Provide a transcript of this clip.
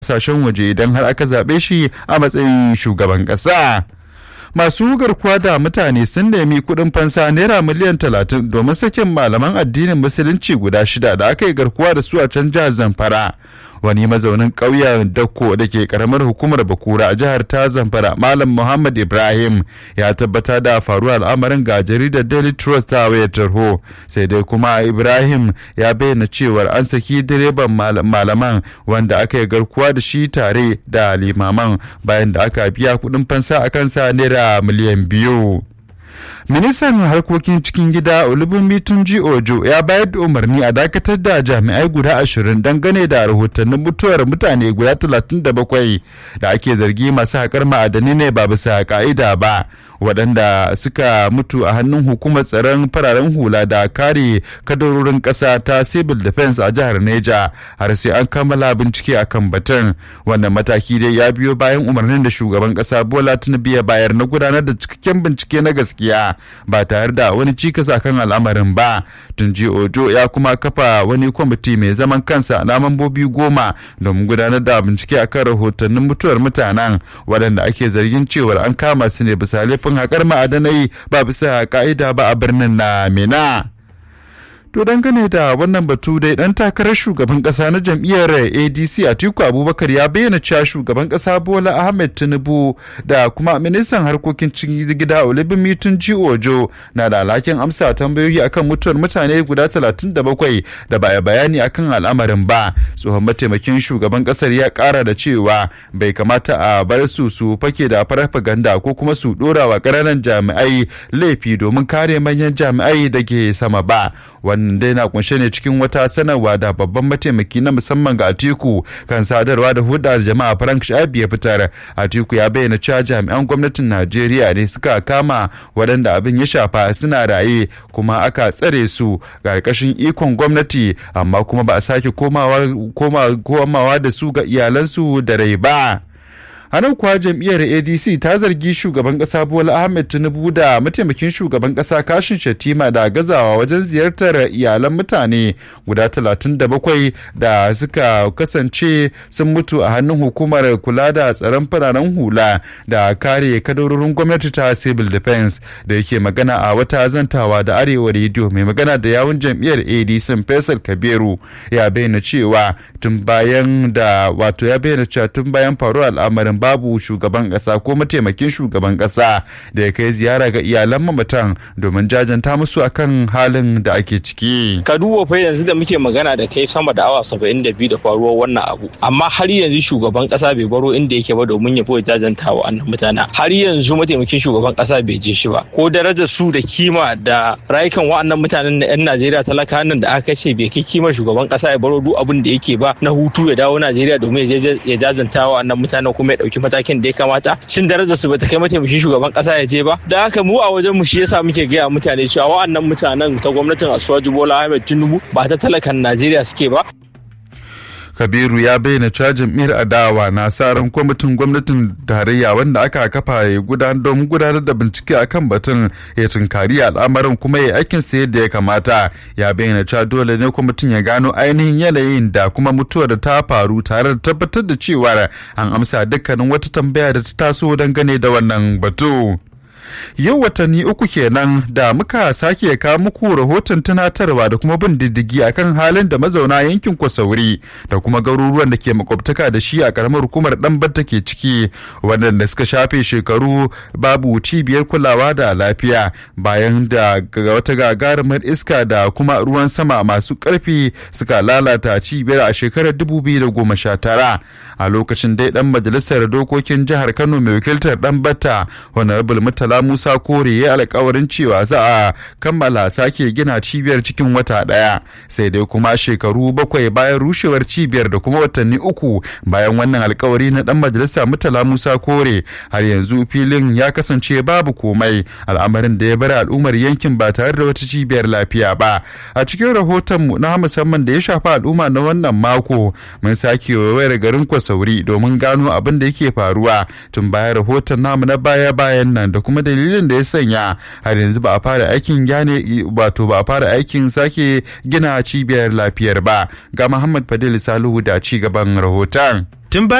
kasashen waje idan har aka zaɓe shi a matsayin shugaban ƙasa. masu garkuwa da mutane sun nemi kuɗin fansa naira miliyan talatin domin sakin malaman addinin musulunci guda shida da aka yi garkuwa da su a can jihar zamfara wani mazaunin ƙauyen dakko da ke karamar hukumar bakura a jihar ta zamfara malam muhammad ibrahim ya tabbata da faruwar al'amarin ga jaridar daily trust ta wayar tarho sai dai kuma ibrahim ya bayyana cewar an saki direban malaman wanda aka yi garkuwa da shi tare da limaman bayan da aka biya kuɗin fansa a kansa naira miliyan biyu ministan harkokin cikin gida olubunmi tunji ojo ya bayar da umarni a dakatar da jami'ai guda ashirin dangane da rahotannin mutuwar mutane guda talatin da bakwai da ake zargi masu haƙar ma'adanai ne ba bisa ka'ida ba waɗanda suka mutu a hannun hukumar tsaron fararen hula da kare kadarorin ƙasa ta civil defense a jihar neja har sai an kammala bincike a kan batun wannan mataki dai ya biyo bayan umarnin da shugaban ƙasa bola tinubu ya bayar na gudanar da cikakken bincike na gaskiya ba tare da wani cikas akan al'amarin ba tunji ojo ya kuma kafa wani kwamiti mai zaman kansa na mambobi goma domin gudanar da bincike akan rahotannin mutuwar mutanen waɗanda ake zargin cewar an kama su ne bisa laifin haƙar ma'adanai ba bisa ka'ida ba a birnin na mina. To dangane da wannan batu dai dan takarar shugaban kasa na jam'iyyar ADC Atiku Abubakar ya bayyana cewa shugaban kasa Bola Ahmed Tinubu da kuma ministan harkokin cikin gida Olubimi Tunji Ojo na da alhakin amsa tambayoyi akan mutuwar mutane guda 37 da ba bayani akan al'amarin ba. Tsohon mataimakin shugaban kasar ya kara da cewa bai kamata a bar su su fake da farfaganda ko kuma su dora wa ƙananan jami'ai laifi domin kare manyan jami'ai da ke sama ba. wannan dai na kunshe ne cikin wata sanarwa da babban mataimaki na musamman ga atiku kan sadarwa da hudar jama'a frank shabi ya fitar atiku ya bayyana cewa jami'an gwamnatin najeriya ne suka kama waɗanda abin ya shafa suna raye kuma aka tsare su ƙarƙashin ikon gwamnati amma kuma ba a sake komawa da su ga iyalansu da rai ba. a nan kuwa jam'iyyar adc ta zargi shugaban kasa bola ahmed tinubu da mataimakin shugaban kasa kashin shatima da gazawa wajen ziyartar iyalan mutane guda 37 da suka kasance sun mutu a hannun hukumar kula da tsaron fararen hula da kare kadarorin gwamnati ta civil defense da yake magana a wata zantawa da arewa rediyo mai magana da yawun jam'iyyar adc faisal kabiru ya bayyana cewa tun bayan da wato ya bayyana cewa tun bayan faruwar al'amarin babu shugaban kasa ko mataimakin shugaban kasa da ya kai ziyara ga iyalan mamatan domin jajanta musu akan halin da ake ciki. Ka duba fa yanzu da muke magana da kai sama da awa saba'in da biyu da faruwar wannan abu amma har yanzu shugaban kasa bai baro inda yake ba domin ya fi jajanta wa annan mutanen har yanzu mataimakin shugaban kasa bai je shi ba ko darajar su da kima da rayukan wa'annan mutanen na 'yan Najeriya talaka nan da aka kashe bai kai kimar shugaban kasa ya baro duk abin da yake ba na hutu ya dawo Najeriya domin ya jajanta wa annan mutanen kuma ya dauki matakin da ya kamata shin darajar su bata kai mataimakin shugaban kasa ya je ba da haka mu a wajen mu shi yasa muke gaya mutane cewa wa'annan mutanen ta gwamnatin Asuwaju Bola Ahmed Tinubu ba ta talakan Najeriya suke ba kabiru ya bayyana cewa jam'iyyar adawa na sa ran kwamitin gwamnatin tarayya wanda aka kafa ya gudanar domin gudanar da bincike akan batun ya tunkari al'amarin kuma ya aikin sa yadda ya kamata ya bayyana cewa dole ne kwamitin ya gano ainihin yanayin da kuma mutuwar da ta faru tare da tabbatar da cewa an amsa dukkanin wata tambaya da ta taso dangane da wannan batu. yau watanni uku kenan da muka sake kawo muku rahoton tunatarwa da kuma bin diddigi akan halin da mazauna yankin kwasauri da kuma garuruwan da ke makwabtaka da shi a karamar hukumar dan batta ke ciki waɗanda suka shafe shekaru babu cibiyar kulawa da lafiya bayan da wata gagarumar iska da kuma ruwan sama masu ƙarfi suka lalata cibiyar a shekarar 2019 a lokacin dai dan majalisar dokokin jihar kano mai wakiltar dan batta honorable murtala musa kore ya alkawarin cewa za a kammala sake gina cibiyar cikin wata daya sai dai kuma shekaru bakwai bayan rushewar cibiyar da kuma watanni uku bayan wannan alkawari na dan majalisa murtala musa kore har yanzu filin ya kasance babu komai al'amarin da ya bar al'ummar yankin ba tare da wata cibiyar lafiya ba a cikin rahoton mu na musamman da ya shafi al'umma na wannan mako mun sake wayar garin kwasauri domin gano abin da yake faruwa tun bayan rahoton namu na baya bayan nan da kuma dalilin da ya sanya har yanzu ba a fara aikin gane wato ba a fara aikin sake gina cibiyar lafiyar ba ga Muhammad Fadil Salihu da ci gaban rahoton. tun